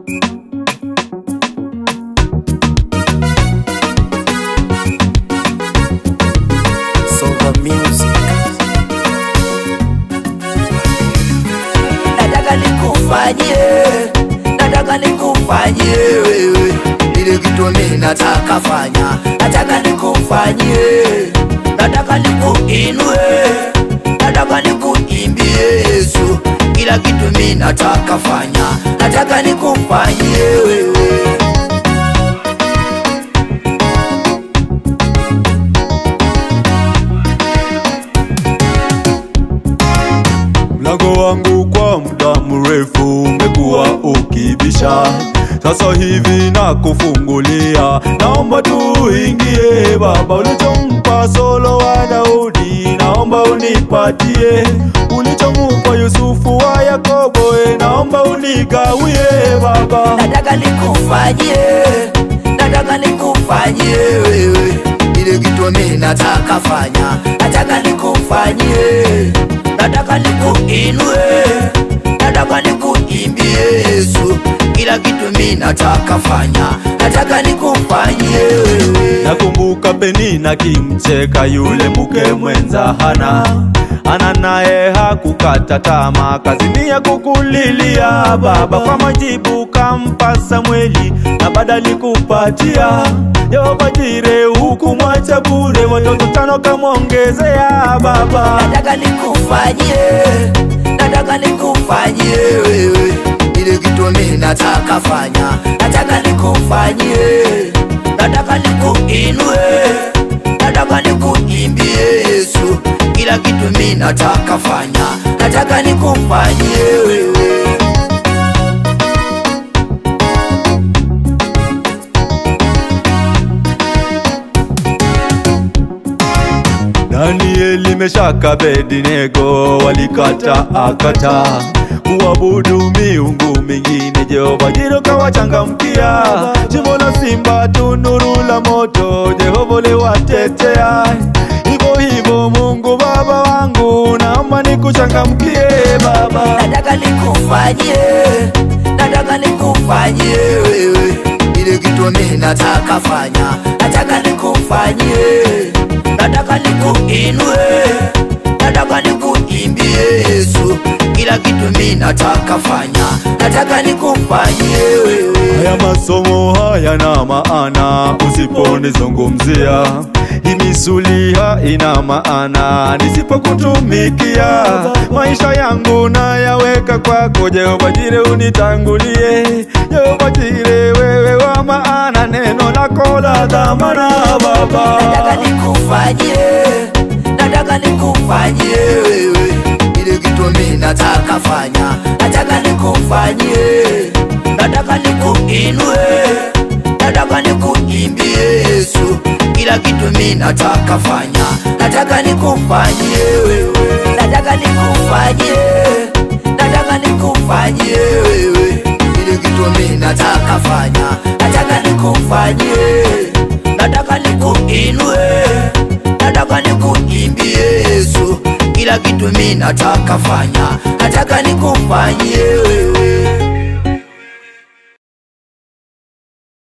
Soga Music. Nataka nikufanyie, nataka nikufanyie wewe ile kitu mimi nataka fanya, nataka nikufanyie, nataka nikuinue, nataka nikuimbie Yesu, kila kitu mimi nataka fanya, nataka nikufanyie wewe. Mlango wangu kwa muda mrefu umekuwa ukibisha, sasa hivi nakufungulia, naomba tuingie. Baba, ulichompa Solo wa Daudi, naomba unipatie. Ulichompa Yusufu wa Yakobo, e, naomba unigawie Baba. nataka nikufanyie, nataka nikufanyie wewe ile kitu mimi nataka fanya, nataka nikufanyie, nataka nikuinue, nataka nikuimbie Yesu, kila kitu mimi nataka fanya, nataka nikufanyie wewe. Nakumbuka Penina kimcheka yule mke mwenza Hana, Hana naye hakukata tamaa, kazimia kukulilia Baba. Kwa majibu kampa Samweli na badali kupatia Yehova Jire, hukumwacha bure, watoto tano kamwongezea Baba. nataka nikufanyie, nataka nikufanyie wewe ile kitu mimi nataka fanya, nataka nikufanyie, nataka nikuinue, nataka nikuimbie Yesu, kila kitu mimi nataka fanya, nataka nikufanyie wewe. Danieli, Meshaka, Abednego walikata akata kuabudu miungu mingine. Jehova Jiro kawachangamkia, jimbo la simba, tunuru la moto, Jehova liwatetea. Hivyo hivyo Mungu Baba wangu, naomba nikuchangamkie Baba. nataka nikufanyie, nataka nikufanyie wewe ile kitu mimi nataka fanya, nataka nikufanyie, nataka nikuinue, nataka nikuimbie Yesu, kila kitu mimi nataka fanya, nataka nikufanyie wewe. Haya masomo hayana maana usiponizungumzia. Hii misuli haina maana nisipokutumikia. Maisha yangu nayaweka kwako, Jehova Jire, unitangulie. Jehova Jire, wewe wa maana, neno lako la dhamana Baba. nataka nikufanyie, nataka nikufanyie wewe ile kitu mimi nataka fanya, nataka nikufanyie, nataka nikuinue, nataka nikuimbie Yesu, kila kitu mimi nataka fanya, nataka nikufanyie wewe, nataka nikufanyie, nataka nikufanyie wewe ile kitu mimi nataka fanya, nataka nikufanyie nataka nikuinue, nataka nikuimbie Yesu, kila kitu mimi nataka fanya, nataka nikufanyie wewe.